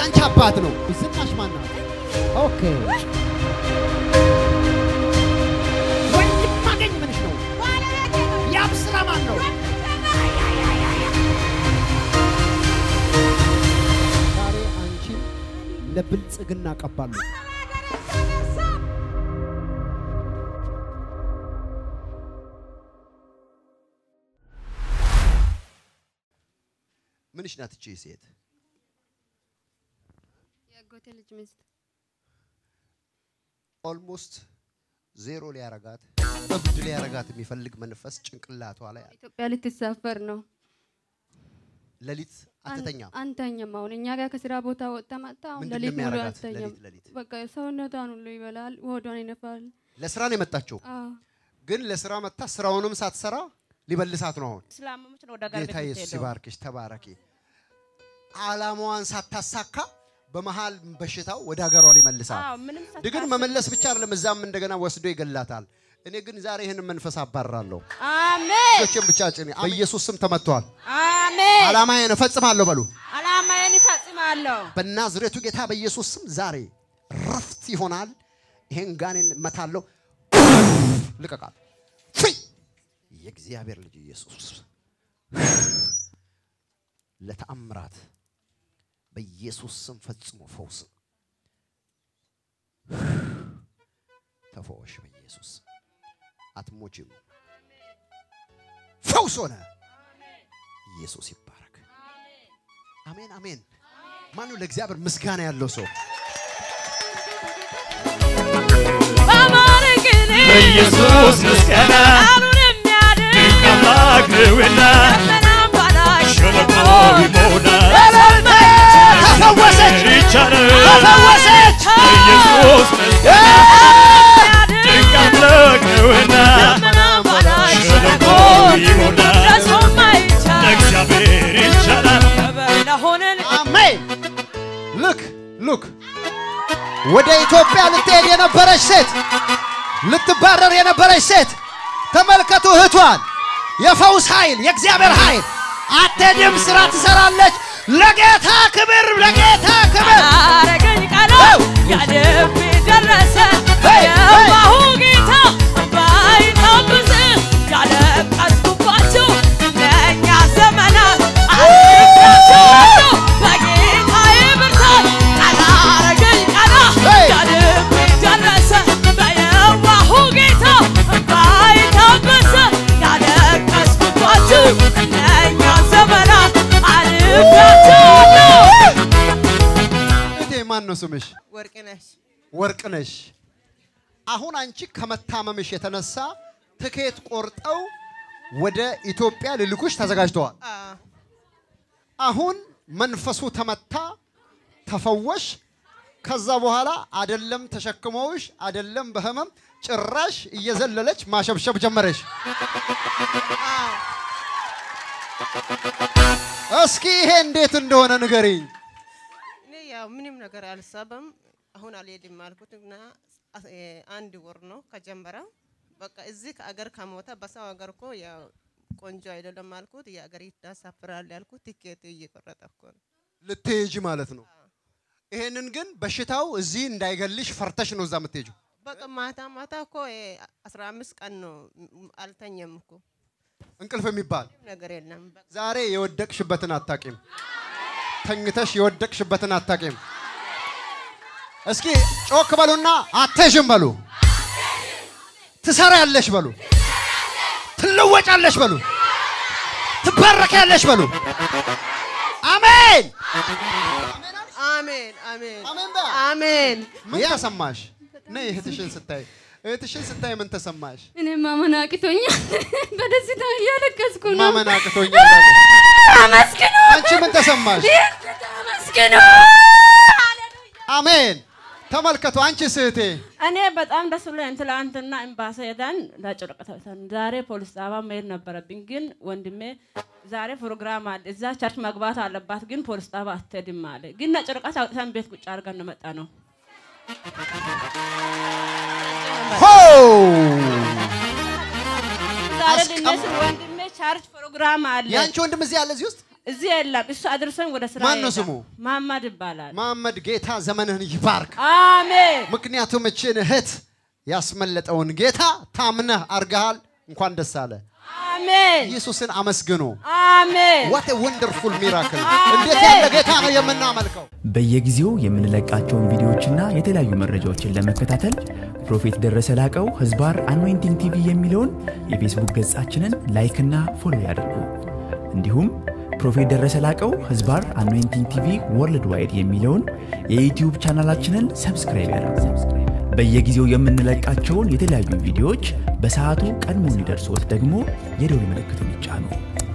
የአንቺ አባት ነው። ዝናሽ ማን ናት? ኦኬ ወንድም ማገኝ ምንሽ ነው? ያብ ስራ ማን ነው? ዛሬ አንቺን ለብልጽግና ቀባለሁ። ምንሽ ናት እቺ ሴት? የአጎቴ ልጅ ሚስት ኦልሞስት ዜሮ ሊያረጋት እብድ ሊያረጋት የሚፈልግ መንፈስ ጭንቅላቷ ላይ አለ። ኢትዮጵያ ልትሳፈር ነው። ሌሊት አትተኛም። አንተኛም። አሁን እኛ ጋር ከስራ ቦታ ወጥታ መጣ። አሁን ምንድን ነው ሌሊት ሙሉ የሚያረጋት? አትተኛም። ሌሊት ሌሊት በቃ ሰውነቷን ሁሉ ይበላል፣ ሆዷን ይነፋል። ለስራ ነው የመጣችው፣ አዎ ግን ለስራ መጣ ስራውንም ሳትሰራ ሊበልሳት ነው። አሁን ስላመመች ነው ወደ ሀገር ቤት ጌታ ኢየሱስ የምትሄደው። ይባርክሽ፣ ተባረኪ። አላማዋን ሳታሳካ በመሃል በሽታው ወደ ሀገሯ ሊመልሳት አዎ፣ ምንም ግን ሳታስብ መመለስ ብቻ አይደለም፣ እዛም እንደገና ወስዶ ይገላታል። እኔ ግን ዛሬ ይህን መንፈስ አባራለሁ። አሜን ቶችን ብቻ ጭኔ በኢየሱስ ስም ተመቷል። አሜን። አላማዬን እፈጽማለሁ በሉ። አላማዬን ይፈጽማለሁ። በናዝሬቱ ጌታ በኢየሱስ ስም ዛሬ ረፍት ይሆናል። ይሄን ጋኔን እመታለሁ። ልቀቃል። ፍይ! የእግዚአብሔር ልጅ ኢየሱስ ለተአምራት በኢየሱስ ስም ፈጽሞ ፈውስ ተፈወሽ። በኢየሱስ ስም አትሞችም። ፈውስ ሆነ። ኢየሱስ ይባረክ። አሜን አሜን። ማነው ለእግዚአብሔር ምስጋና ያለው ሰው? በማረግን በኢየሱስ ምስጋና ቃሉን የሚያድን ድንቅ አምላክ ነውና ደመናም ባላሽ ሸለቆ ይሞላል። ተፈወሰች፣ ይቻላል። ተፈወሰች። በኢየሱስ ምስጋና ድንቅ አምላክ ነውና ደመናም ባላሽ ሸለቆ ይሞላል። ደርሶም አይቻል ለእግዚአብሔር ይቻላል። ክብር ለሆነን አሜን። ልክ ልክ ወደ ኢትዮጵያ ልትሄድ የነበረች ሴት ልትባረር የነበረች ሴት ተመልከቱ፣ እህቷን የፈውስ ኃይል የእግዚአብሔር ኃይል አትሄድም፣ ስራ ትሰራለች። ለጌታ ክብር፣ ለጌታ ክብር። አረገኝ ቀና ያልቤ ደረሰ ሄይ፣ የዋሁ ጌታ ባይታብስ ያለቀስኩባቸው እነኛ ዘመናት አልፌያቸዋለሁ በጌታዬ ብርታት ቀና አረገኝ ቀና ሄይ! ያልቤ ደረሰ በየዋሁ ጌታ ባይታብስ ያለቀስኩባቸው እነኛ ዘመናት አልፌያቸዋለሁ እህቴ ማን ነው ስምሽ? ወርቅነሽ ወርቅነሽ። አሁን አንቺ ከመታመምሽ የተነሳ ትኬት ቆርጠው ወደ ኢትዮጵያ ልልኩሽ ተዘጋጅተዋል። አሁን መንፈሱ ተመታ፣ ተፈወሽ። ከዛ በኋላ አደለም ተሸክመውሽ አደለም በህመም ጭራሽ እየዘለለች ማሸብሸብ ጀመረሽ። እስኪ ይሄ እንዴት እንደሆነ ንገሪኝ። እኔ ያው ምንም ነገር አልሳበም። አሁን አልሄድም አልኩት እና አስ- እ አንድ ወር ነው ከጀመረ። በቃ እዚህ ከአገር ከሞተ በሰው ሀገር እኮ ያው ቆንጆ አይደለም አልኩት። የአገር ይታሳፍራል ያልኩት ቲኬት እየቆረጠ እኮ ነው። ልትሄጂ ማለት ነው። ይሄንን ግን በሽታው እዚህ እንዳይገልሽ ፈርተሽ ነው እዛ የምትሄጂው። በቃ ማታ ማታ እኮ እ አስራ አምስት ቀን ነው ም- አልተኛም እኮ እንቅልፍ የሚባል ምንም ነገር የለም። በቃ ዛሬ የወደቅሽበትን አታቂም። ተኝተሽ የወደቅሽበትን አታቂም። እስኪ ጮክ በሉና አትሄጂም በሉ። ትሰሪያለሽ በሉ። ትለወጫለሽ በሉ። ትባረኪያለሽ በሉ። አሜን አሜን አሜን አሜን በያ። አሜን። ምን ተሰማሽ? ነይ እህትሽን ስታይ እህትሽን ስታይ ምን ተሰማሽ? እኔ ማመን አቅቶኛል። በደስታ እያለቀስኩ ነው። ማመን አቅቶኛል። አመስግኑ፣ አንቺ ምን ተሰማሽ? አመስግኑ። አሜን። ተመልከቱ። አንቺስ እህቴ እኔ በጣም ደስ ብሎኝ ትላንትና ኤምባሲ ሄደን ለጭርቀተን ዛሬ ፖሊስ ጣቢያ መሄድ ነበረብኝ፣ ግን ወንድሜ ዛሬ ፕሮግራም አለ እዛ ቸርች መግባት አለባት፣ ግን ፖሊስ ጣቢያ አትሄድም አለ። ግን ነጭርቀት አውጥተን ቤት ቁጭ አድርገን ነው መጣ ነው። ሆ ዛሬ አስቀም- ልነስ ወንድሜ ቸርች ፕሮግራም አለ። የአንቺ ወንድም እዚህ አለ እዚህ ውስጥ እዚህ የለም። እሱ አድርሰን ወደ ስራ ማን ነው ይሄዳል። ስሙ? መሐመድ ይባላል። መሐመድ ጌታ ዘመንህን ይባርክ። አሜን ምክንያቱም እችን እህት ያስመለጠውን ጌታ ታምነህ አርገሃል። እንኳን ደስ አለ። አሜን ኢየሱስን አመስግኑ። አሜን ዋት ወንደርፉል ሚራክል! እንዴት ያለ ጌታ ነው የምናመልከው! በየጊዜው የምንለቃቸውን ቪዲዮዎችና የተለያዩ መረጃዎችን ለመከታተል ፕሮፌት ደረሰ ላቀው ህዝባር አኖይንቲንግ ቲቪ የሚለውን የፌስቡክ ገጻችንን ላይክና ፎሎ ያድርጉ። እንዲሁም ፕሮፌት ደረሰ ላቀው ህዝባር አኖይንቲንግ ቲቪ ወርልድ ዋይድ የሚለውን የዩትዩብ ቻናላችንን ሰብስክራይብ ያድርጉ። በየጊዜው የምንለቃቸውን የተለያዩ ቪዲዮዎች በሰዓቱ ቀድሞ እንዲደርሶት ደግሞ የደውል ምልክቱን ይጫኑ።